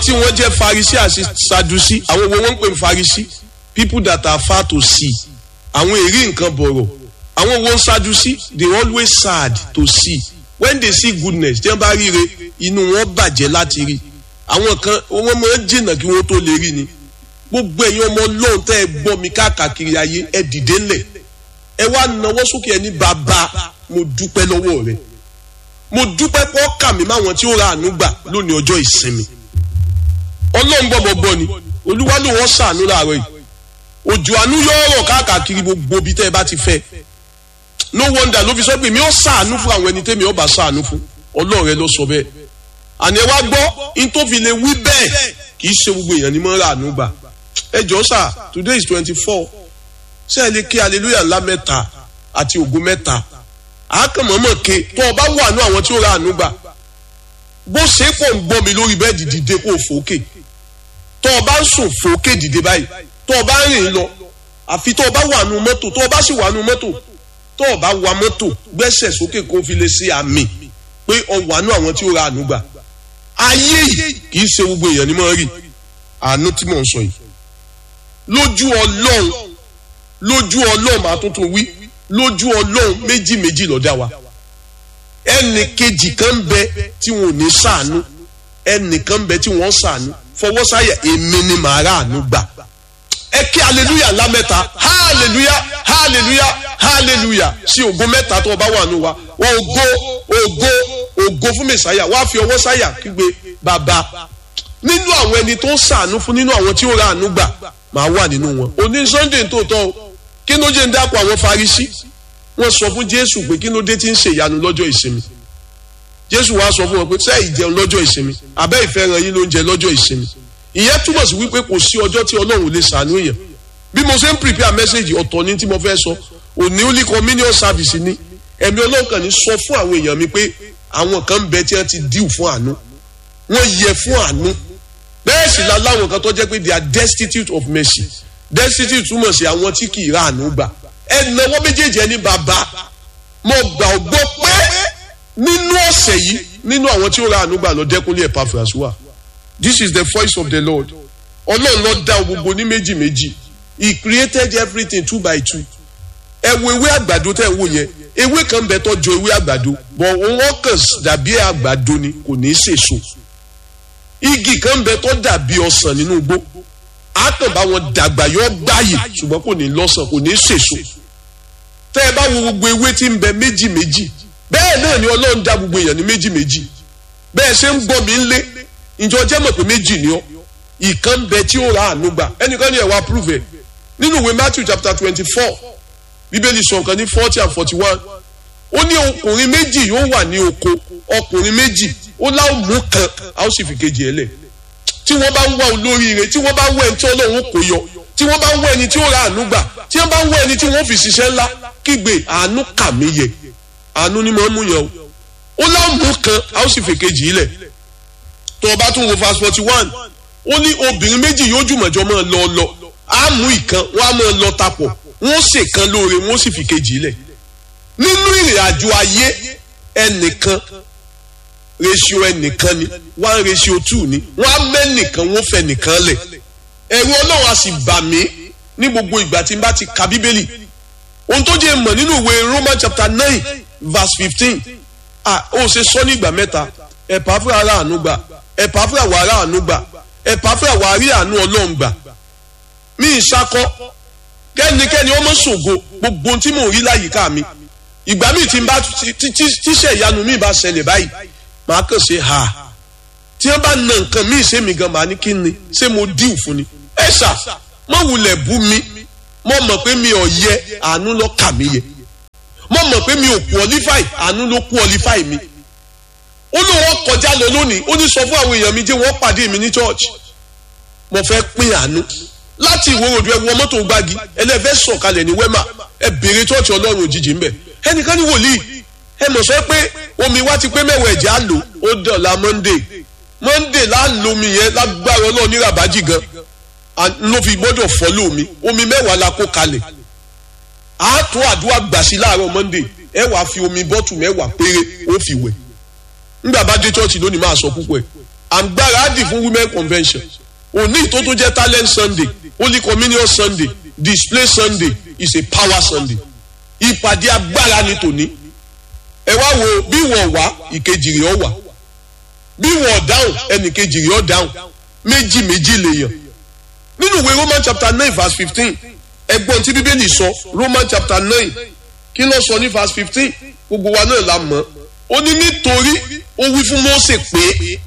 tí wọ́n jẹ́ farisi àti sadusi àwọn wo wọ́n ń pè ní farisi people that are far to see àwọn èrí nǹkan bọ̀rọ̀ àwọn wo ń sadusi they always sad to see when they see goodness tí wọ́n bá ríre inú wọn bàjẹ́ láti rí àwọn kan wọ́n máa ń jìnnà kí wọ́n tó lè rí ni gbogbo ẹ̀yin ọmọ ọlọ́run tẹ́ ẹ gbọ́ mi káàkiri ayé ẹ dìde ńlẹ̀ ẹ wá nawọ́ sókè ẹ ní bàbá mo dúpẹ́ lọ́wọ́ rẹ mo dúpẹ́ pọ́ kà mí máwọn tí ó ra àánú gbà lónìí ọjọ́ ìsinmi ọlọ́run bọ̀ bọ̀ bọ̀ ni olúwa ló wọ́n sàánú láàárọ̀ yìí òjò àánú yóò rọ̀ káàkiri gbogbo ibi tẹ́ ẹ bá ti fẹ́ no wonder ló fi sọ pé mi ò sàánú fún àwọn ẹni tẹ́mi ò bá sàánú fún ọlọ́run rẹ ló sọ bẹ́ẹ̀ àní ẹ wá gbọ́ in tó fi lè wí bẹ́ẹ̀ kì í ṣe gbogbo èèyàn ní mọ́ ra àánú gbà ẹ jọ sà today is twenty four ṣé ẹ lè ké hallelujah ńlá mẹ́ta àti ògo mẹ́ta àákànmọ́mọ́ ké tó o bá wà ní àwọn tí ó ra àánú gbà bó ṣe pọ̀ ń gbọ́ mi lórí bẹ́ẹ̀dì dìde kó o fòókè tó o bá ń sùn fòókè dìde báyìí tó o bá ń rìn lọ àfi tó o bá wà nù mọ́tò tó o bá sì wà nù mọ́tò tó o bá wa mọ́tò gbẹ́sẹ̀ sókè kó o fi lè ṣe àmì pé o wà nù àwọn tí ó ra àánú gbà ayé yìí kì í ṣe gbogbo èèyàn ni mo rí àánú tí mò ń sọ yìí lójú ọlọ́run lójú ọlọ́run máa tuntun wí lójú ọlọ́run méjì méjì lọ́dá wa ẹnì kejì kan ń bẹ tí wọn ò ní sàánú ẹnì kan ń bẹ tí wọn sàánú fọwọ́ sáyà èmi ni màá rà àánú gbà ẹ kí hallelujah lámẹ́ta hallelujah hallelujah hallelujah sí ògo mẹ́ta tó o bá wà nù wa wọn ògo ògo ògo fún mẹsàáyà wàá fi ọwọ́ sáyà kígbe bàbá nínú àwọn ẹni tó ń sàánú fún nínú àwọn tí ó ra àánú gbà máa wà nínú wọn òní sunday tó tọ́ o kí ló jẹ́ ń dápọ̀ àwọn farisi wọ́n sọ fún jésù pé kí ló dé tí ń ṣe ìyanu lọ́jọ́ ìsinmi jésù wá sọ fún wọn pé sẹ́ẹ̀ ìjẹun lọ́jọ́ ìsinmi abẹ́ ìfẹ́ràn yín ló ń jẹ lọ́jọ́ ìsinmi ìyẹn túmọ̀ sí wípé kò sí ọjọ́ tí ọlọ́run lè ṣàánú èèyàn bí mo ṣe ń prepare message ọ̀tọ̀ ní tí mo fẹ́ sọ òní ó ní communion service ni ẹ̀mí ọlọ́run kàn ní sọ fún àwọn èèyàn mi pé àwọn kan ń bẹ tí wọ́n ti díù fún àánú wọ́n yẹ fún àánú bẹ́ẹ̀ sì la láwọn kan tó jẹ́ pé they are destitute of mercy destitute túmọ̀ sí àwọn tí kì í ra àánú gbà ẹnáwó méjèèjì ẹni bàbá mo gbà ọ gbọ́ pé nínú ọ̀sẹ̀ yìí nínú àwọn tí ó ra àánú gbà lọ dẹ́kunlé Epaphras wà this is the voice of the Lord ọlọ́run ló dá gbogbo ní méjì méjì he created everything two by two ẹ wo ewé àgbàdo tẹ́ ẹ wò yẹn ewé kan bẹ tó jọ ewé àgbàdo bọ̀ wọ́n kàn dàbí àgbàdo ni kò ní í sèso igi kan bẹ tó dàbí ọsàn nínú igbó a kàn bá wọn dàgbà yọ gbáyè ṣùgbọ́n kò ní lọ́sàn kò ní sèso tẹ́ ẹ bá wo gbogbo ewé tí ń bẹ méjì méjì bẹ́ẹ̀ náà ni ọlọ́run dá gbogbo èèyàn ní méjì méjì bẹ́ẹ̀ ṣe ń gbọ́ mi ń lé ìjọ jẹ́ mọ̀ pé méjì ni ọ́ ìkan bẹ tí ó ra àánú gbà ẹnìkan ní ẹ̀wà prove ẹ̀ nínú ìwé Matthew chapter twenty four bíbélì sọ nǹkan ní forty and forty one ó ní ọkùnrin méjì yóò wà ní oko ọkùnrin méjì ó láwọn mú kan a ó sì fi kejì ẹ lẹ̀ tí wọ́n bá ń wá olóríire tí wọ́n bá ń wá ẹni tí ọlọ́run kò yọ tí wọ́n bá ń wá ẹni tí ó ra àánú gbà tí wọ́n bá ń wá ẹni tí wọ́n fi ṣiṣẹ́ ńlá kígbe àánú kà mí yẹ àánú ni mo ń mú yẹn o ó láwọn mú kan a ó sì fi kejì lẹ̀ tó o bá tún wo verse forty one ó ní obìnrin méjì yóò jùmọ̀jọ́ máa lọ lọ á mú ìkan wọ́n á máa lọ tapọ̀ wọ́n ṣèkan lóore wọ́n sì fi kejì lẹ̀ nínú ìrìn àjò ayé ẹnìkan ratio ẹnìkan ni one ratio two ni wọ́n á mẹ́nìkan wọ́n fẹ́ nìkan lẹ̀ ẹ̀rù ọlọ́run á sì bà mí ní gbogbo ìgbà tí n bá ti ka bíbélì ohun tó jẹ́ mọ̀ nínú ìwé Roman chapter nine verse fifteen ah ó ṣe sọ ní ìgbà mẹ́ta ẹ̀pà fúra ara àánú gbà ẹ̀pà fúra wà ara àánú gbà ẹ̀pà fúra wà rí àánú ọlọ́run gbà mí ìṣakọ kẹ́nikẹ́ni ọmọ ṣògo gbogbo ohun tí mò ń rí láyìíká mi ìgbà míì tí n bá tíṣẹ̀ ìyanu mi bá ṣẹlẹ̀ báyìí màá kàn ṣe ha tí wọ́n bá na nǹkan míì ṣé mi gan màá ní kí ni ṣé mo díù fún ni ẹ ṣá mo wulẹ̀ bú mi mo mọ̀ pé mi ò yẹ àánú ló kà mí yẹ mo mọ̀ pé mi ò qualify àánú ló qualify mi ó ló wọ́n kọjá lọ lónìí ó ní sọ fún àwọn èèyàn mi jẹ́ wọ́n pàdé mi ní church mo fẹ́ pín àánú láti ìwòròdú ẹ wọ mọ́tò gbági ẹlẹ́fẹ́ sọ̀kalẹ̀ ní wẹ́mà ẹ béèrè church ọlọ́run òjijì ń bẹ̀ ẹnìkan ní wòlíì ẹ mọ̀ sọ pé omi wa ti pé mẹ́wàá ẹ̀jẹ̀ á lò ó dọ̀la monday monday láàlómi yẹn lágbára ọlọ́run ní rabaji gan ló fi gbọ́dọ̀ fọ́lọ́ mi omi mẹ́wàá la kó kalẹ̀ á tó àdúrà gbà sí láàárọ̀ monday ẹ wàá fi omi bọ́tù mẹ́wàá péré ó fi wẹ̀ nígbà bá dé church lónìí máa sọ púpọ̀ ẹ̀ à ń gbáradì fún women convention òní tó tó jẹ́ talent sunday holy communion sunday display sunday is a power sunday ìpàdé agbára ni tòní ẹ wá wo bí wọ́n wá ìkejì rẹ̀ ọ wà bí wọ́n dáhùn ẹnì kejì rẹ̀ ọ dáhùn méjì méjì lèèyàn nínú ìwé roman chapter nine verse fifteen ẹgbọ́n tí bíbélì sọ roman chapter nine kí ló sọ ní verse fifteen gbogbo wa náà la mọ̀ ó ní nítorí ó wí fún Mósè pé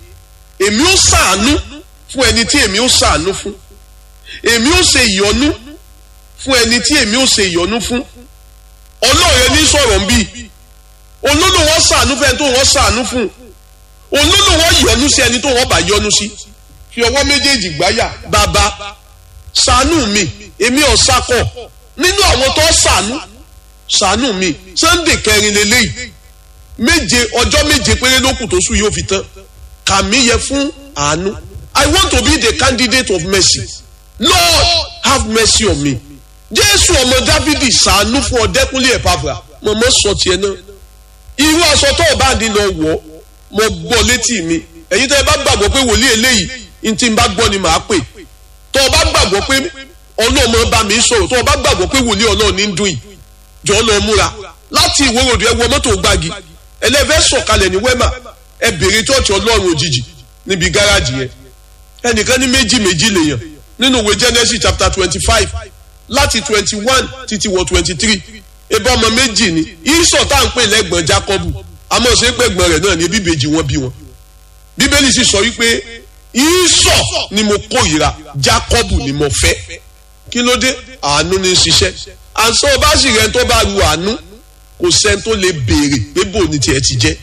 èmi ó ṣàánú fún ẹni tí èmi ó ṣàánú fún èmi ó ṣe ìyọ́nú fún ẹni tí èmi ó ṣe ìyọ́nú fún ọlọ́run ní sọ̀rọ̀ ń bí olódò wọn ṣàánú fún ẹni tó wọn ṣàánú fún olódò wọn yọ́nú sí ẹni tó wọn bá yọ́nú sí fi ọwọ́ méjèèjì gbáyà bàbá ṣàánú mi èmi ò sakọ̀ nínú àwọn tó ṣàánú ṣàánú mi sunday kẹrin lélẹ́yìí méje ọjọ́ méje péré ló kù tó sùn yóò fi tán kàmí yẹ fún àánú I want to be the candidate of mercy Lord have mercy on me Jésù ọmọ Dáfídì ṣàánú fún ọdẹkùnlé ẹ̀pàfà mọ̀mọ́ sọ tiẹ̀ náà irú aṣọ tó o bá dín lọ wọ̀ mo gbọ́ létí mi ẹ̀yin tẹ́ ẹ bá gbàgbọ́ pé wòlíì eléyìí ní tí n bá gbọ́ ni màá pè tó o bá gbàgbọ́ pé ọlọ́mọ bá mi sọ̀rọ̀ tó o bá gbàgbọ́ pé wòlíì ọlọ́ọ̀ ní ń dùn yìí jọ lọ múra láti ìwòròdù ẹ wọ mọ́tò gbági ẹlẹ́fẹ́ sọ̀kalẹ̀ ní wẹ́mà ẹ bèrè chọ́ọ̀chì ọlọ́run òjijì níbi gáràjì yẹn ẹnìkan ní méjì méjì lèèyàn nínú ìwé Genesis chapter twenty five láti twenty one títí wọ twenty three ebí ọmọ méjì ni ìsọ̀ tá à ń pè lẹ́gbọ̀n Jákọ́bù àmọ́ ṣe pẹ̀gbọ́n rẹ̀ náà ní bíbejì wọn bí wọn bíbélì sì sọ wípé ìsọ̀ ni mo kórìíra Jákọ́bù ni mo fẹ́ kí ló dé àánú ní ṣiṣẹ́ àǹsọ́ bá sì rẹ̀ tó bá ru àánú kò sẹ́ni tó lè béèrè pé bò ní tiẹ̀ ti jẹ́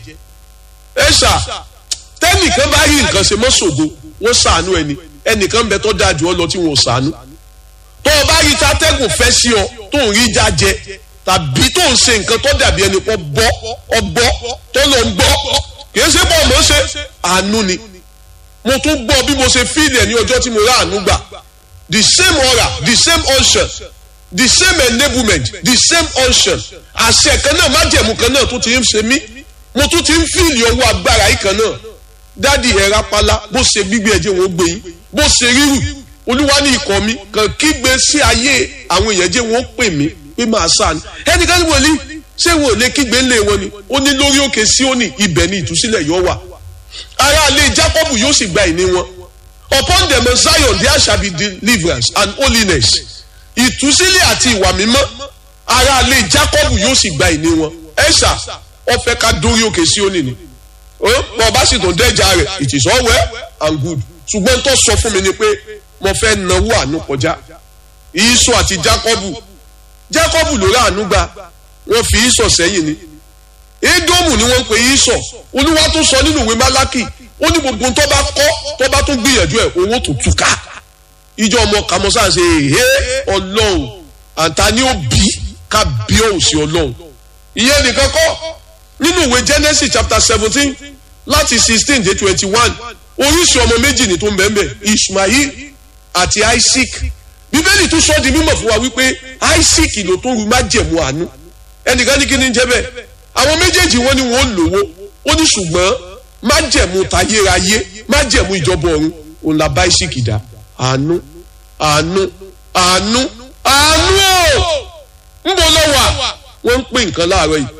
ẹ ṣá tẹ́nìkan bá rí nǹkan ṣe mọ́ ṣògo wọ́n ṣàánú ẹni ẹnìkan bẹ tó dáa jù ọ lọ tí wọn ò ṣàánú tó o bá rí tatẹ́gùn fẹ́ sí ọ tó ń rí jájẹ tàbí tó ń ṣe nǹkan tó dàbí ẹni pọ́ bọ́ ọgbọ́ tó lọ ń gbọ́ kì í ṣe bọ́ mọ́ ṣe àánú ni mo tún gbọ́ bí mo ṣe fíìlì ní ọjọ́ tí mo rà àánú gbà the same aura the same unction the same enablement the same unction àṣẹ kan náà májẹ̀mú kan náà tó ti ń ṣe mí mo tún ti ń fíìlì ọwọ́ agbára yìí kan náà dádì ẹ̀ rápálá bó ṣe gbígbé ẹ̀jẹ̀ wọn gbé yín bó ṣe rírù olúwa ní ikọ̀ mi kàn kígbe sí ayé àwọn èèyàn jẹ́ wọn pè mí pé máa sàánú ẹnìkan ní wòlíì ṣé wọn ò lè kígbe ńlẹ̀ wọn ni ó ní lórí òkè Síónì ibẹ̀ ni ìtúsílẹ̀ yóò wà ará ilé Jákọ́bù yóò sì gba ìní wọn upon them of Zion there shall be deliverance and holiness ìtúsílẹ̀ àti ìwà mímọ́ ará ilé Jákọ́bù yóò sì gba ìní wọn ẹ̀ṣà wọ́n fẹ́ ká dórí òkè Síónì ni bọ́ bá sì tó dẹ́jà rẹ̀ it is all well and good ṣùgbọ́n tó sọ fún mi ni pé mo fẹ́ náwó àánú kọjá ìsọ àti Jákọ́bù Jákọ́bù ló rà àánú gbà wọ́n fi ìsọ sẹ́yìn ni Édómù ni wọ́n ń pe ìsọ olúwa tó sọ nínú ìwé Málákì ó ní gbogbo tó bá kọ́ tó bá tó gbìyànjú ẹ̀ owó tó túká ìjọ ọmọ kàmọ́sá ṣe èhé ọlọ́run àǹtá ni ó bí ká bí òun sí ọlọ́run ìyẹn nìkan kọ́ nínú ìwé Genesis chapter seventeen láti sixteen dé twenty one oríṣi ọmọ méjì ni tó ń bẹ́ẹ̀ bẹ́ẹ̀ Ishmael àti Isaac bíbélì tún sọ di mímọ̀ fún wa wípé Isaac ló tó ru májẹ̀mú àánú ẹnìkan ní kí ni jẹ́ bẹ́ẹ̀ àwọn méjèèjì wọn ni wọn ò lówó ó ní ṣùgbọ́n májẹ̀mú tayérayé májẹ̀mú ìjọba ọ̀run òun la bá Isaac dá àánú àánú àánú àánú ò ń bọ̀ lọ́wọ́ wọ́n ń pè nǹkan láàárọ̀ yìí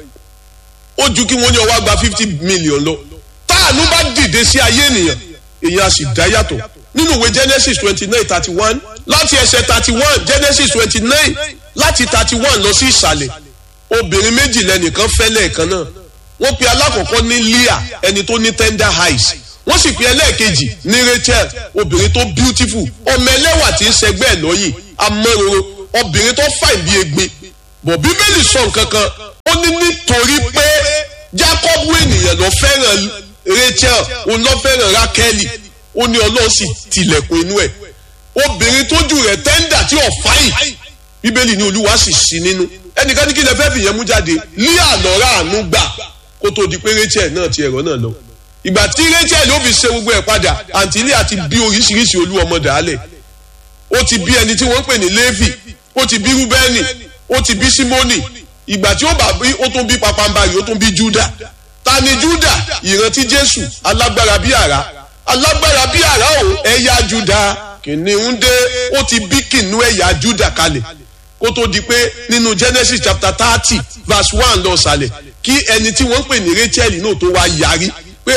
ó ju kí wọ́n ní ọwọ́ gba fifty million lọ táànú bá dìde sí ayé ènìyàn èyí á sì dá yàtọ̀ nínú ìwé Genesis twenty nine thirty one láti ẹsẹ̀ thirty one Genesis twenty nine láti thirty one lọ sí ìsàlẹ̀ obìnrin méjì lẹ́nìkan fẹ́ lẹ́ẹ̀kan náà wọ́n pe alákọ̀ọ́kọ́ ní Leah ẹni tó ní tender eyes wọ́n sì pe ẹlẹ́ẹ̀kejì ní Rachel obìnrin tó beautiful ọmọ ẹlẹ́wà tí ń ṣẹgbẹ́ ẹ̀ lọ́yìn amọ́roro obìnrin tó fàìn bí egbin bọ̀ bíbélì sọ nǹkan kan ó ní nítorí pé Jákọ́bù ènìyàn ló fẹ́ràn Rachel òun ló fẹ́ràn Rákẹ́lì ó ní Ọlọ́run sì tilẹ̀kùn inú ẹ̀ obìnrin tójú rẹ̀ tẹ́ńdà tí ò fáyìn bíbélì ní Olúwa sì sí nínú ẹnìkan ní kí lè fẹ́ fìyẹn mú jáde lé àlọ́ra àánú gbà kó tó di pé Rachel náà ti ẹ̀rọ náà lọ ìgbà tí Rachel ó fi ṣe gbogbo ẹ̀ padà àǹtí ilé àti bí oríṣiríṣi olú ọmọ dàálẹ̀ ó ti bí ẹni tí wọ́n ń pè ní Léfì ó ti bí Rúbẹ́nì ó ti bí Símónì ìgbà tí ó bá bí ó tún bí papambarì ó tún bí Júdà ta ni Júdà ìrántí Jésù alágbára bí àrá alágbára bí àrá o ẹ̀yà juda kìnìún dé ó ti bí kìnìún ẹ̀yà juda kalẹ̀ kó tó di pé nínú genesis chapter thirty verse one lọ sàlẹ̀ kí ẹni tí wọ́n ń pè ní rachel náà tó wá yarí pé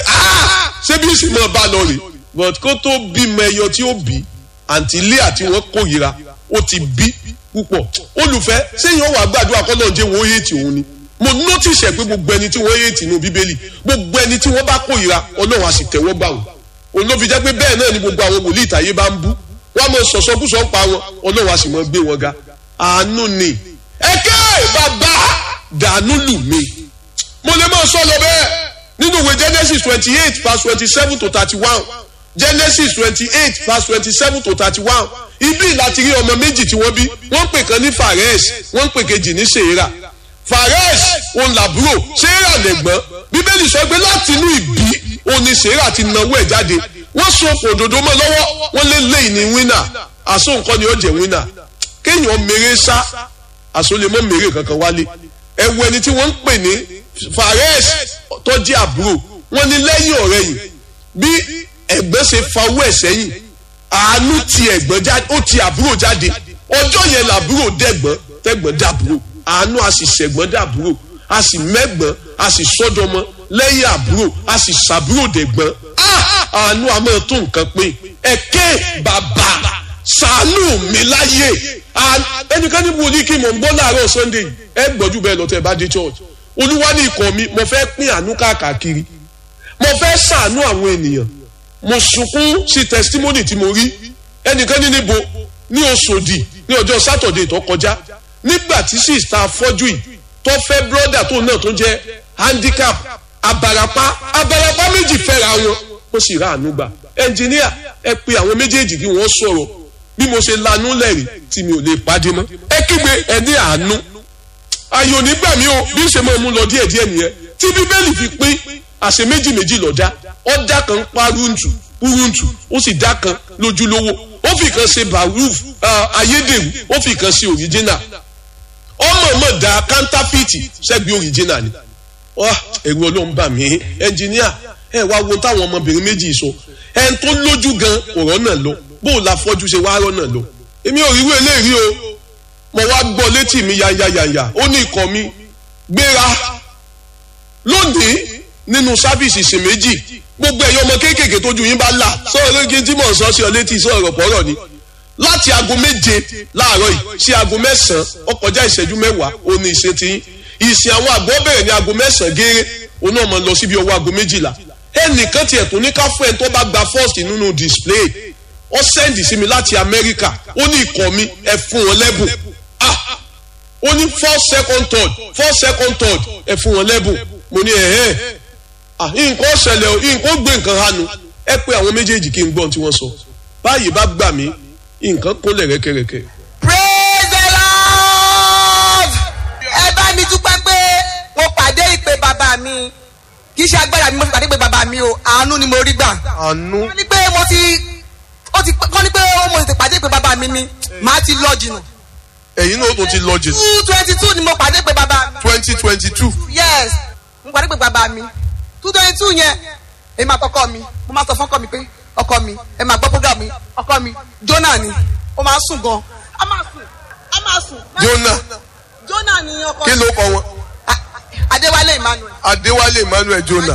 ṣé bí sì máa bá lọ rè but kó tó bímọ ẹyọ tí ó bí àǹtí leah tí wọ́n kórìíra ó ti bí púpọ̀ olùfẹ́ sẹ́yìn ọ̀wà gbàdúrà kọ́ náà jẹ́ wọ́n yéètì òun ni mo notice ẹ̀ pé gbogbo ẹni tí wọ́n yéètì nínú bíbélì gbogbo ẹni tí wọ́n bá kórìíra ọlọ́run á sì tẹ̀wọ́ gbà wọ́n òun ló fi jẹ́ pé bẹ́ẹ̀ náà ni gbogbo àwọn wòlíì ìtàyé bá ń bú wọ́n á mọ sọ̀sọ́kùsọ̀ ń pa wọn ọlọ́run á sì mọ gbé wọn ga àánú ni ẹ̀kẹ́ bàbá dànù lù mí mo lè máa sọ lọ bẹ́ẹ̀ nínú ìwé genesis twenty eight verse twenty seven to thirty one genesis twenty eight verse twenty seven to thirty one ibi láti rí ọmọ méjì tí wọ́n bí wọ́n pè kan ní fares wọ́n pè kejì ní sèéra fares òun làbúrò sèéra lẹ̀gbọ́n bíbélì sọ pé láti inú ìbí òun ni sèéra ti nawó ẹ̀ jáde wọ́n so òdòdó mọ́ lọ́wọ́ wọ́n lé lẹ́yìn ní wínà àsó nǹkan ni ó jẹ́ wínà kéèyàn mèrè sá àsó lè mọ́ mèrè kankan wálé ẹ̀wù ẹni tí wọ́n ń pè ní fares tó jẹ́ àbúrò wọ́n ní lẹ́yìn ọ̀rẹ́yìn bí ẹ̀gbọ́n ṣe fa owó ẹ̀ sẹ́yìn àánú ti ẹ̀gbọ́n jáde ó ti àbúrò jáde ọjọ́ yẹn làbúrò dẹ̀gbọ́n tẹ̀gbọ́n dàbúrò àánú a sì ṣẹ̀gbọ́n dàbúrò a sì mẹ́gbọ́n a sì sọ́dọ̀mọ́ lẹ́yìn àbúrò a sì ṣàbúrò dẹ̀gbọ́n àánú a máa tó nǹkan pín ẹ̀kẹ́ bàbá ṣàánú mi láyé ẹnìkan ní wòlíì kí mò ń gbọ́ láàárọ̀ sunday ẹ gbọ́jú bẹ́ẹ̀ lọ́tẹ̀ bá dé church olúwa ní ikọ̀ mi mo fẹ́ pín àánú káàkiri mo fẹ́ ṣàánú àwọn ènìyàn mo sunkún sí testimony tí mo rí ẹnìkan ní níbo ní Òṣòdì ní ọjọ́ sátọ̀dẹ̀ tó kọjá nígbà tí sista afọ́jú yìí tó fẹ́ brọ́dà tó náà tó jẹ́ handicap abarapa abarapa méjì fẹ́ra wọn ó sì ra àánú gbà ẹnjìníà ẹ pe àwọn méjèèjì kí wọ́n sọ̀rọ̀ bí mo ṣe lanú lẹ́rìí tí mi ò lè pàdé mọ́ ẹ kígbe ẹ ní àánú ayò nígbà mi ò bí ṣe máa mú lọ díẹ̀díẹ̀ nìyẹn tí bíbélì fi pín àṣẹ méjì méjì lọ́dá ọ̀dà kan paruntu puruntu ó sì dá kan lójúlówó ó fi kan ṣe baruf ayédèrú ó fi kan ṣe original ọmọọmọ da kántáfìtì ṣẹ́gbẹ́ original ni ẹ̀rù ọlọ́run bà mí ẹnjìníà ẹ wá wo táwọn ọmọbìnrin méjì sọ ẹn tó lójú gan ọ̀rọ̀ náà lọ bó o la fọ́jú ṣe wá rọ́ náà lọ èmi ò ríru eléyìí o mo wá gbọ́ létí mi yanyanyanya ó ní ikọ̀ mi gbéra lónìí nínú sáfìsì ṣe méjì gbogbo ẹ̀yọ́ ọmọ kéékèèké tójú yín bá là sọ̀rọ̀ lóge tí mò ń sọ sí ọ létí sọ̀rọ̀ pọ̀rọ̀ ni láti aago méje láàárọ̀ yìí sí aago mẹ́sàn-án ó kọjá ìṣẹ́jú mẹ́wàá ó ní ìṣe tí ìsìn àwọn àgbọ̀ bẹ̀rẹ̀ ní aago mẹ́sàn-án gééré òun náà máa lọ síbi ọwọ́ aago méjìlá ẹnìkan tiẹ̀ tó ní ká fún ẹ tó bá gba first nínú display ó sẹ́ndì sí mi láti Amẹ́ríkà ó ní ikọ̀ mi ẹ fún wọn lẹ́bùn ah ó ní four second third four second third ẹ fún wọn lẹ́bùn mo ní ẹ̀hẹ́ nǹkan ṣẹlẹ̀ o nǹkan gbé nǹkan hanu ẹ pé àwọn méjèèjì kí n gbọ́n tí wọ́n sọ báyìí bá gbà mí nǹkan kólẹ̀ rẹ́kẹ̀rẹ́kẹ̀. praise the lord ẹ bá mi dúpẹ́ pé mo pàdé ìpè bàbá mi kì í ṣe agbára mi mo fi pàdé ìpè bàbá mi o àánú ni mo rí gbà. àánú. wọ́n ní pé mo ti ó ti wọ́n ní pé ó mo ti pàdé ìpè bàbá mi ni màá ti lọ jìnnà. ẹ̀yin náà tó ti lọ jìnnà. two twenty two ni mo pàdé ìpè bàbá mi. twenty twenty two. yes mo pàdé ìpè bàbá mi two twenty two yẹn èmi àtọkọ mi mo máa sọ fún ọkọ mi pé ọkọ mi ẹ máa gbọ́ program mi ọkọ mi Jonah ni ó máa ń sùn gan a máa sùn a máa sùn. Jonah Jonah ni ọkọ kí ló kọ wọn. Adéwálé Emmanuel. Adéwálé Emmanuel Jonah.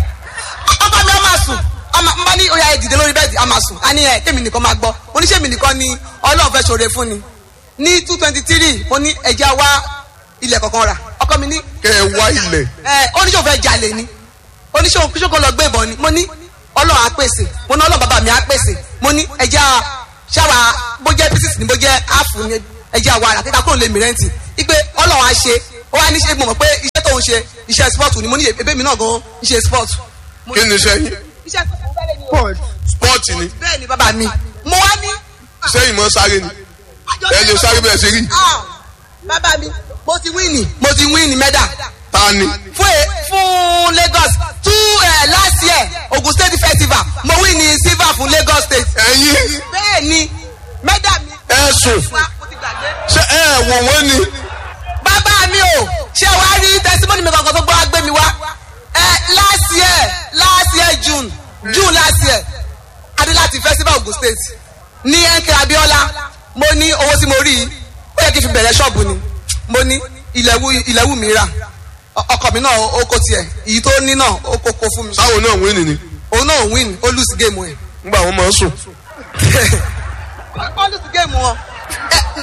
ọkọ mi a máa sùn n bá ní oyà ìdìde lórí bẹ́ẹ̀dì a máa sùn a ní ẹ kémi nìkan máa gbọ́ oníṣẹ́ mi nìkan ni Ọlọ́run fẹ́ ṣoore fún ni ní two twenty three mo ní ẹja wá ilẹ̀ kankan rà ọkọ mi ní. kẹ ẹ wá ilẹ̀. ẹ oníṣòwò fẹ́ jalè ni oníṣòwò kíṣòkò lọ gbé ìbọn ni mo ní Ọlọ́run á pèsè mo ní Ọlọ́run bàbá mi á pèsè mo ní ẹja ṣáwa bó jẹ́ pieces ni bó jẹ́ áàfù ni ẹja wa rà kíkà kúrò lè mi rẹ́ǹtì ipe Ọlọ́run á ṣe ó wá ní ṣe mo mọ̀ pé iṣẹ́ tó ń ṣe iṣẹ́ sport ni mo ní ebé mi náà gan ń ṣe sport. kí ni iṣẹ́ yín. iṣẹ́ sport sport ni. bẹ́ẹ̀ ni bàbá mi mo wá ní. sẹ́yìn mọ́ sáré ni ẹ lè sáré bẹ́ẹ̀ ṣe rí. bàbá mi mo ti wíìnì mo ti wíìnì mẹ́dà. ta ni. fún e fún Lagos two uh, last year Ogun State festival mo wíìnì silver fún Lagos State. ẹ̀yin. bẹ́ẹ̀ ni mẹ́dà mi. ẹ sùn ṣé ẹ wò wọ́n ni. bàbá mi o ṣé wàá rí testimony mi kankan tó gbọ́ agbé mi wá. ẹ last year last year June June last year láti festival Ogun State ní NK Abiola mo ní owó tí mo rí i ó yẹ kí n fi bẹ̀rẹ̀ ṣọ́ọ̀bù ni mo ní ilẹ̀wù ilẹ̀wù mi rà Ọ- ọkọ mi náà ó kó tiẹ̀ èyí tó ní náà ó kó kó fún mi sáwọn náà wí nìní òun náà win ó lose game ẹ̀ nígbà wọn máa ń sùn. ó lose game wọn Ẹ,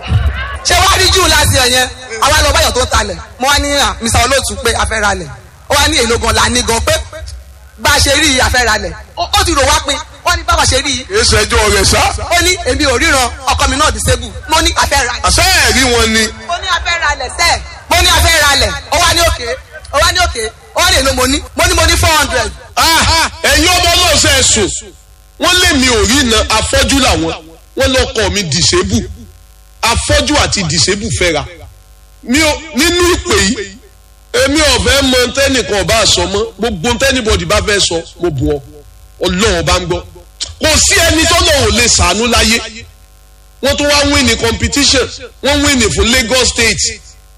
ṣé wàá rí jù láti ẹ̀ yẹn àwa lọ báyọ̀ tó ń talẹ̀ mo wá ní à, Mr. Olóòtú pé a fẹ́ ra lẹ̀ ó wá ní èlò gan la ní gan pé bá a ṣe rí i a fẹ́ ra lẹ̀ ó ó ti rò wá pé wọ́n ní bá a ṣe rí i kì í ṣẹjọ́ rẹ̀ sá. ó ní èmi ò ríran ọkọ mi náà disable mo ní a fẹ́ ra lẹ̀ àṣẹ ẹ̀rí wọn ni. mo ní a fẹ́ ra lẹ̀ sẹ́ẹ̀ mo ní a fẹ́ ra lẹ̀ ó wá ní òkè ó wá ní òkè ó wá ní èlò mo ní mo ní mo ní four hundred Ah, ẹ̀yin ọmọ náà ṣe é sùn wọ́n lé mi ò rí iná afọ́jú làwọn wọ́n lọ́kọ̀ mi dìsébù afọ́jú àti dìsébù fẹ́ra mi ò nínú ìpè yìí èmi ò fẹ́ mọ tẹ́nìkan ọba àsọ mọ́ gbogbo tẹ́nìbọ̀dì bá fẹ́ sọ mo bù ọ ọlọ́run bá ń gbọ́ kò sí ẹni tó lọ́wọ́ lè sàánú láyé wọ́n tún wá win ní competition wọ́n win ní fún Lagos State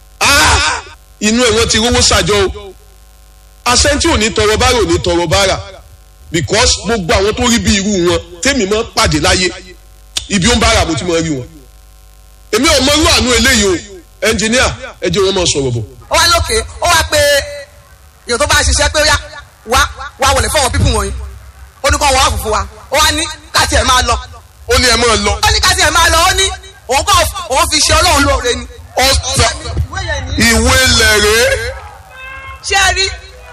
ah inú ẹ̀ wọ́n ti rówó sàjọ o asẹ́ntì ò ní tọrọ bára ò ní tọrọ bára because gbogbo àwọn tó rí bí irú wọn tèmi mọ́ pàdé láyé ibi ó ń bára mo ti mọ́ rí wọn èmi ò mọ irú àánú eléyìí o ẹnjìníà ẹ jẹ́ wọn mọ̀ sọ̀rọ̀ bọ̀. ó wá lókè ó wá pé èèyàn tó bá ṣiṣẹ́ pé yá wá wá wọlé fọwọ́ pípù wọ̀nyí ó ní kó wọ́n wá fùfú wa ó wá ní káàtì ẹ̀ máa lọ ó ní ẹ máa lọ. ó ní káàtì ẹ̀ máa lọ ó ní òun kọ́ òun fi ṣe ọlọ́run lóore ni. ọ̀sà ìwé yẹn ni. ìwé lẹ̀rẹ́ ṣé ẹ rí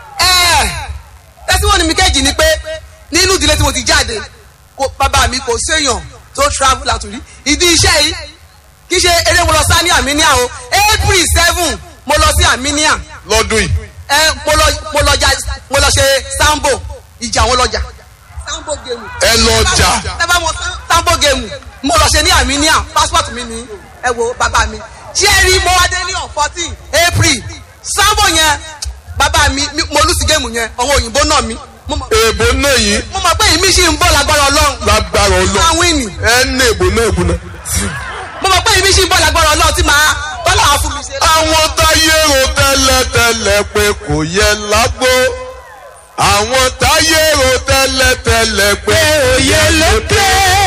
ẹ tẹsíwọ́nì mi kejì ni pé nínú ìdílé tí mo ti jáde kò bàbá mi kò séèyàn tó travel out rí ìdí iṣẹ́ yìí kì í ṣe eré mo lọ sá ní Armenia o April seven mo lọ sí Armenia lọ́dún yìí. ẹ mo lọ mo lọ ja mo lọ ṣe sambo ìjà àwọn lọjà sambo gemu. ẹ lọ jà. ẹ bá mọ sambo gemu mo lọ ṣe ní Armenia passport mi ní ẹ wo bàbá mi jerry mo wá dé ní on fourteen April sambo yẹn bàbá mi mi- mo lùsì gemu yẹn àwọn òyìnbó náà mi mo mọ̀ èèbò náà yìí mo mọ̀ pé ìmí sì ń bọ̀ lágbára Ọlọ́run lágbára máa ọlọ́ wíìnì ẹ ní èèbò náà èèbò náà. mo mọ̀ pé ìmí sì ń bọ̀ lágbára Ọlọ́run tí màá tọ́lá àwọn fún mi ṣe. àwọn táyé ro tẹ́lẹ̀tẹ́lẹ̀ pé kò yẹ lágbo àwọn táyé ro tẹ́lẹ̀tẹ́lẹ̀ pé òye lókè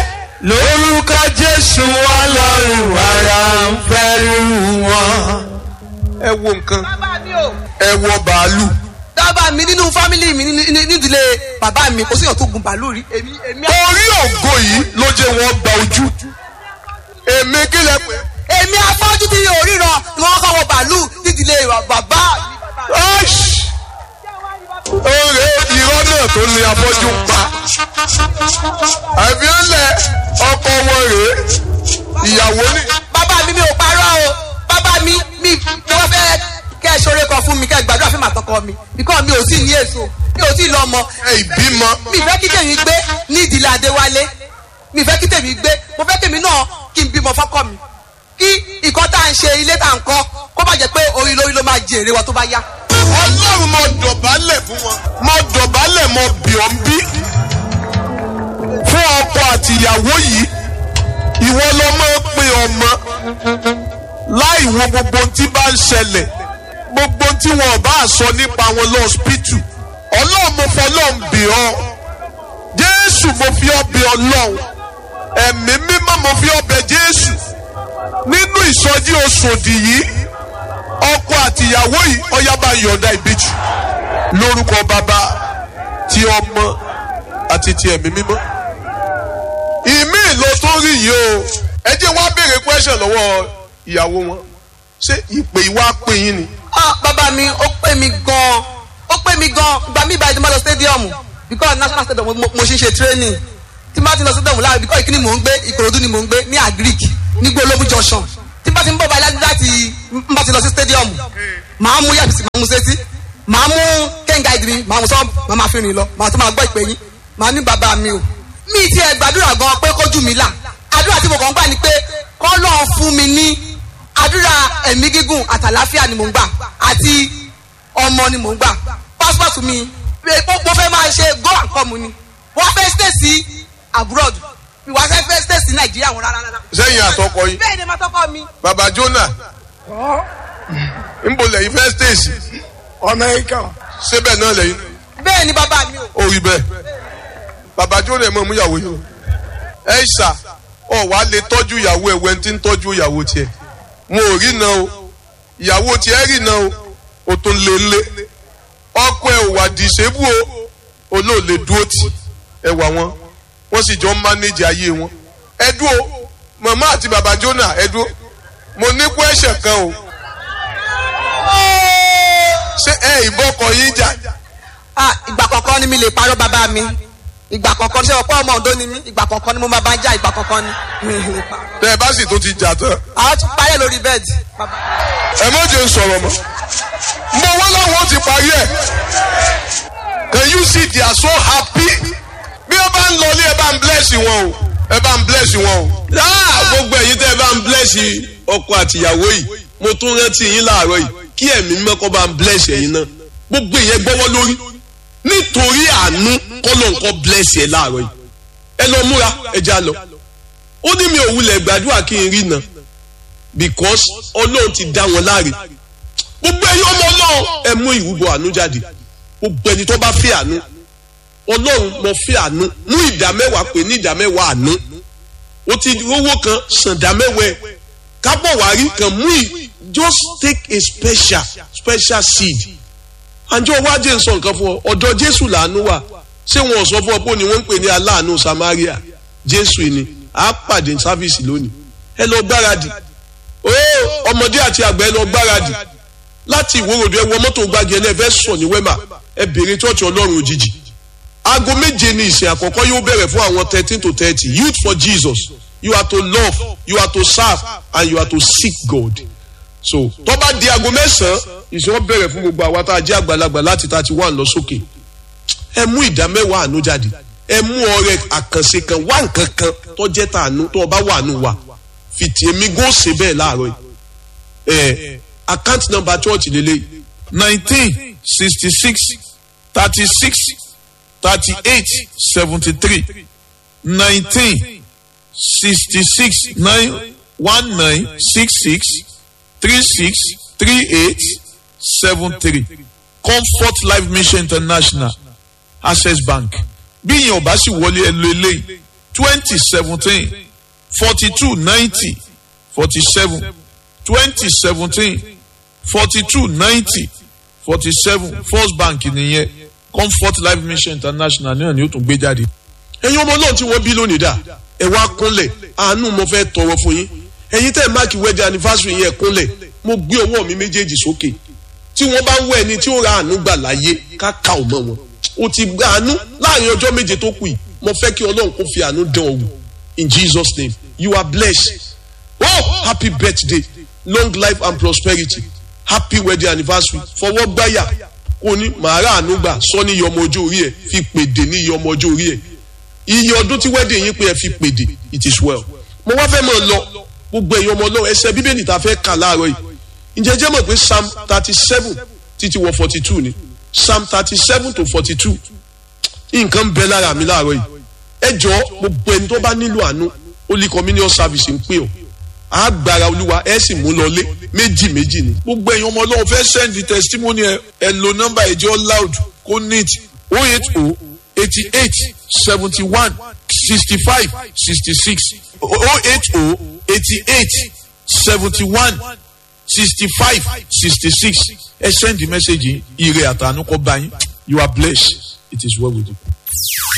lórúkọ jésù ọlọ́run ara ń fẹ́rù wọn. ẹ wo nǹkan bàbá mi ò. ẹ wọ bàálù dábàá mi nínú fámìlì mi ní- ní- nídìílé bàbá mi kò síyàn tó gun bàálù rí èmi èmi orí ògo yìí ló jẹ́ wọ́n gba ojú èmi kí lẹ pé èmi afọ́jú tí yóò ríran ni wọ́n kọ́ wọ bàálù nídìílé bàbá mi. Aish! oore irọ́ náà tó ní afọ́jú ń pa àbí ó lẹ ọkọ wọn rèé ìyàwó ní. bàbá mi mi ò parọ́ o bàbá mi mi ni wọ́n fẹ́ kẹ́ ẹ ṣoore kan fún mi kẹ́ ẹ gbàdúrà fún màtọkọ mi bíkọ́ mi ò tí ì ní èso mi ò tí ì lọ́mọ ẹ ìbímọ mi fẹ́ kí tèmi gbé ní ìdílé Adéwálé mi fẹ́ kí tèmi gbé mo fẹ́ kèmi náà kí n bímọ fọ́kọ mi kí ìkọ́ tá à ń ṣe ilé tá à ń kọ́ kó má jẹ́ pé orí lórí ló máa jèrè wa tó bá yá. ọlọ́run mo dọ̀bálẹ̀ fún wọn. mo dọ̀bálẹ̀ mo bì ọ́ ń bí. fún ọkọ àti ìyàwó yìí ìwọ ló máa ń pe ọmọ láì wo gbogbo ohun tí bá ń ṣẹlẹ̀ gbogbo ohun tí wọn ò bá sọ nípa wọn lọ́ọ́sìpìtì ọlọ́run mo fọlọ́run bì ọ́ jésù mo fi ọ́ bì ọlọ́run ẹ̀mí mímọ́ mo fi ọ́ bẹ̀ jésù nínú ìsọjí oṣòdì yìí ọkọ àti ìyàwó yìí ọyá bá yọ̀ǹda ìbejì lórúkọ bàbá ti ọmọ àti ti ẹ̀mí mímọ́. ìmí ló tó rí yìí o ẹ jẹ́ wá béèrè question lọ́wọ́ ìyàwó wọn ṣé ìpè ìwà pè yín ni. ah bàbá mi ó pè mí gan ó pè mí gan gba mí ìbàdí má lọ stadium because national stadium mo mo ṣe ń ṣe training tí n bá ti lọ stadium láàrin because ìkíni mò ń gbé ìkòròdú ni mò ń gbé ní agric ní gbólóbù junction tí n bá ti ń bọ̀ báyìí láti n bá ti lọ sí stadium màá mú yàtọ̀ sí màá mú sétí màá mú kẹ́ńgà ìdìrí màá mú sọ́ọ̀bù màá máa fi rìn lọ màá tún máa gbọ́ ìpè yín màá ní bàbá mi o mi ti ẹ̀ gbàdúrà gan pé kójú mi là àdúrà tí mo kàn ń gbà ni pé kọ́ lọ́ọ̀ fún mi ní àdúrà ẹ̀mí gígùn àtàláfíà ni mò ń gbà àti ọmọ ni mò ń gbà passport mi pé mo fẹ́ máa ṣe go and come ni wọ́n fẹ́ stay sí abroad ìwà fẹ́ fẹ́ stay sí nàìjíríà wọn rárá rárá. sẹ́yìn àtọkọ yín bẹ́ẹ̀ ni ma tọkọ mi. bàbá jonah nbọ lẹ́yìn fẹ́ stéèsì amẹ́ríkà síbẹ̀ náà lẹ́yìn bẹ́ẹ̀ ni bàbá mi o. ó rí bẹ́ẹ̀ bàbá jó lè mọ̀ mú ìyàwó yìí ẹ ṣà ọ wàá lè tọ́jú ìyàwó ẹ̀ wẹ́n tí ń tọ́jú ìyàwó tiẹ̀ mo ò rí na o ìyàwó tiẹ̀ rí na o o tún lé lé ọkọ ẹ ò wà dìṣẹ́bù o olóòlè dúró tì ẹ wà wọn wọ́n sì jọ ń mánéjì ayé wọn ẹ dúró màmá àti bàbá jóná ẹ dúró mo ní kú ẹ̀ṣẹ̀ kan o ṣé ẹ ìbọkọ yín jà ah ìgbà kọ̀ọ̀kan ni mi lè parọ́ bàbá mi ìgbà kọ̀ọ̀kan ṣé ọ̀pọ̀ ọmọ ọ̀dọ́ ni mí ìgbà kọ̀ọ̀kan ni mo máa bá jà ìgbà kọ̀ọ̀kan ni mi ò lè parọ́. tẹ ẹ bá sì tó ti jà tán àwọn tún parẹ́ lórí bẹ́ẹ̀dì. bàbá. ẹ má jẹ́ ń sọ̀rọ̀ mọ́ mo wọ́n láwọn ó ti parí ẹ̀ can you see they are so happy bí ẹ bá ń lọ ní ẹ bá ń bless wọn o ẹ bá ń bless wọn o. gbogbo ẹ̀yin tẹ́ ẹ bá ń bless ọkọ àtìyàwó yìí mo tún rántí yín láàárọ̀ yìí kí ẹ̀mí mẹ́kọ́ bá ń bless ẹ̀yin náà gbogbo ìyẹn gbọ́wọ́ lórí nítorí àánú kọ́lọ̀ nǹkan bless ẹ̀ láàárọ̀ yìí ẹ lọ múra ẹ já lọ ó ní mi ò wulẹ̀ gbàdúrà kí n rí náà because ọlọ́run ti dá wọn láre gbogbo ẹ̀yin ọmọ ọlọ́run ẹ mú ìrúbọ àánú jáde gbogbo ẹni tó bá fẹ́ àánú ọlọ́run mo fẹ́ àánú mú ìdá mẹ́wàá pé ní ìdá mẹ́wàá àánú o ti rówó kan sàn dá mẹ́wàá ẹ̀ kábọ̀ wá rí kan mú ì just take a special special seed àjọ wájú ń sọ nǹkan fún ọ ọ̀dọ̀ jésù làánú wà ṣé wọn ò sọ fún ọ pé ni wọ́n ń pè ní aláàánú samaria jésù ni a pàdé sáfìsì lónìí ẹ lọ gbáradì ó ọmọdé àti àgbà ẹ lọ gbáradì láti ìwòròdú ẹ wọ mọ́tò gbági ẹ lẹ́ẹ̀fẹ́ sọ ní wẹ́mà ẹ bèrè chọ́ọ̀chì ọlọ́run òjijì aago méje ni ìsìn àkọ́kọ́ yóò bẹ̀rẹ̀ fún àwọn thirteen to thirty youth for jesus you are to love you are to serve and you are to seek god so tó bá di aago mẹ́sàn-án ìsìn wọn bẹ̀rẹ̀ fún gbogbo àwa tá a jẹ́ àgbàlagbà láti thirty one lọ sókè ẹ mú ìdá mẹ́wàá àánú jáde ẹ mú ọrẹ àkànṣe kan wá nǹkan kan tó jẹ́ tàánú tó ọba wà nù wá fìtì èmi gò ṣe bẹ́ẹ̀ láàárọ̀ yìí ẹ account number church lélẹ̀ nineteen sixty six thirty six thirty eight seventy three nineteen sixty six nine one nine six six three six three eight seven three comfort life mission international access bank bí ìyẹn ọba sì wọlé ẹ lo eléyìí twenty seventeen forty two ninety forty seven twenty seventeen forty two ninety forty seven first bank nìyẹn comfort life mission international náà ni ó tún gbé jáde. ẹ̀yin ọmọ náà tí wọ́n bí lónìí dà ẹ wá kúnlẹ̀ àánú mo fẹ́ tọrọ fún yín ẹ̀yin tẹ́ ẹ̀ máàkì wedding anniversary yẹn kúnlẹ̀ mo gbé ọwọ́ mi méjèèjì sókè tí wọ́n bá ń wọ ẹni tí ó ra àánú gbà láyé ká ká ò mọ́ wọn o ti gba àánú láàrin ọjọ́ méje tó kù yìí mo fẹ́ kí ọlọ́run kó fi àánú dán ọ wò in jesus name you are blessed oh happy birthday long life and prosperity happy wedding anniversary fọwọ́ gbáyà kò ní màá rà àánú gbà sọ ní iye ọmọ ọjọ́ orí ẹ̀ fi pèdè ní iye ọmọ ọjọ́ orí ẹ̀ iye ọdún tí wedding yín pé ẹ fi pèdè it is well mo wá fẹ́ mọ̀ lọ gbogbo ẹ̀yin ọmọ ọlọ́run ẹsẹ̀ bíbélì tá a fẹ́ kà láàárọ̀ yìí ǹjẹ́ jẹ́ mọ̀ pé psalm thirty seven títí wọ forty two ni psalm thirty seven to forty two nǹkan ń bẹ lára mi láàárọ̀ yìí ẹ jọ gbogbo ẹni tó bá nílò àánú holy communion service ń pè ọ́ àgbàrá olúwa ẹ sì mú lọlé méjì méjì ni. gbogbo ẹ̀yin ọmọ ọlọ́run fẹ́ send the testimony ẹ ẹ lo nọ́mbà ẹ̀jẹ̀ loud kó neat o eight o eighty eight seventy one sixty five sixty six o eight o eighty eight seventy one sixty five sixty six ẹ send the message yìí ire àtànú kọ́ bá yín you are blessed it is well with you.